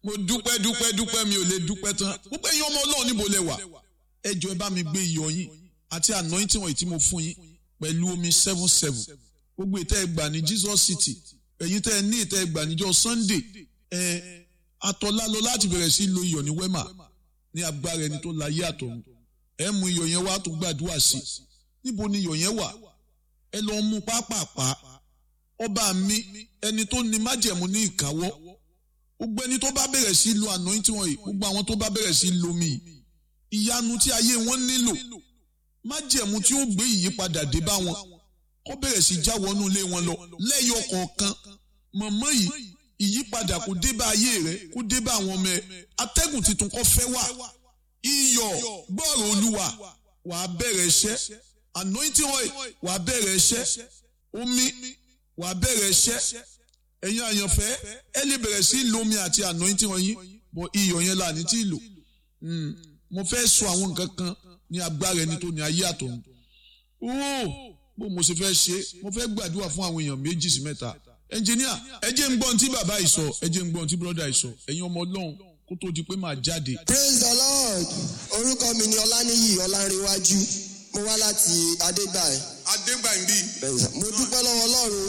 mo dúpẹ́ dúpẹ́ dúpẹ́ mi ò lè dúpẹ́ tán gbogbo ẹ̀yin ọmọ ọlọ́run níbo lẹ wà ẹ jọ̀ọ́ ẹ bá mi gbé iyọ̀ yín àti anointing wọ̀nyí tí mo fún yín pẹ̀lú omi seven seven gbogbo ìtẹ́ ẹ gbà ní Jesus City ẹ̀yin tẹ́ ẹ ní ìtẹ́ ẹ gbà níjọ́ Sunday ẹ atọ́lá lọ láti bẹ̀rẹ̀ sí lo iyọ̀ ní wema ní agbára ẹni tó láyé àtọ̀run ẹ mú iyọ̀ yẹn wá tó gbàdúrà sí níbo ni iyọ̀ yẹn wà ẹ lọ mú pápápá ọba mi ẹni tó ní májẹ̀mú ní ìkáwọ́ gbogbo ẹni tó bá bẹ̀rẹ̀ sí lo anointing wọ̀nyí gbogbo àwọn tó bá bẹ̀rẹ̀ sí lo mi ìyanu tí ayé wọn nílò májẹ̀mú tí ó gbé ìyípadà dé bá wọn kó bẹ̀rẹ̀ sí já wọnú ilé wọn lọ lẹ́yọ kọ̀ọ̀kan mọ̀mọ́ yìí ìyípadà kò dé bá ayé rẹ kó dé bá àwọn ọmọ ẹ atẹ́gùn tuntun kó fẹ́ wá iyọ̀ gbọ́rọ̀ olúwa wà á bẹ̀rẹ̀ iṣẹ́ anointing oil wà á bẹ̀rẹ̀ iṣẹ́ omi wà á bẹ̀rẹ̀ iṣẹ́ ẹ̀yin àyànfẹ́ ẹ lè bẹ̀rẹ̀ sí lomi àti anointing oil yín bọ̀ iyọ̀ yẹn là ní tí ì lò mo fẹ́ sọ àwọn nǹkan kan ní agbára ẹni tó ní ayé àtọ̀run ooo bó mo ṣe fẹ́ ṣe mo fẹ́ gbàdúrà fún àwọn èèyàn méjì sí mẹ́ta ẹnjìníà ẹ jẹ́ ń gbọ́n tí bàbá yìí sọ ẹ jẹ́ ń gbọ́n tí bọ́dà yìí sọ ẹ̀yin ọmọ ọlọ́run kó tó di pé màá jáde. praise the lord orúkọ mi ni ọláníyì ọlárẹwájú mo wá láti adégbàyí adégbàmbí mo dúpẹ́ lọ́wọ́ ọlọ́run